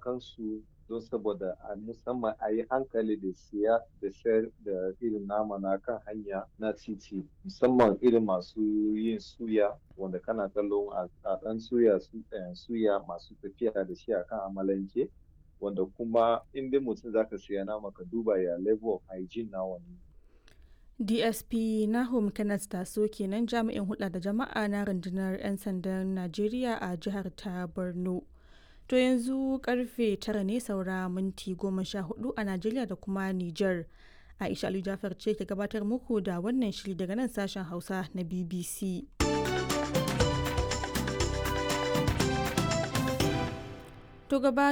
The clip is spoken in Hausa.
kansu don saboda a musamman a yi hankali da siya da sayar da irin nama na kan hanya na titi musamman irin masu yin suya wanda kana kallon a ɗan suya suya masu tafiya da shi akan amalanke wanda kuma in dai mutum zaka siya nama ka duba ya level of hygiene na wannan DSP Nahum Kenneth Taso kenan jami'in hulɗa da jama'a na rundunar 'yan sandan Najeriya a jihar ta Borno. To yanzu karfe tara ne saura minti goma sha hudu a Najeriya da kuma Nijar. Aisha Ali Jafar ce ke gabatar muku da wannan shiri daga nan sashen Hausa na BBC. To gaba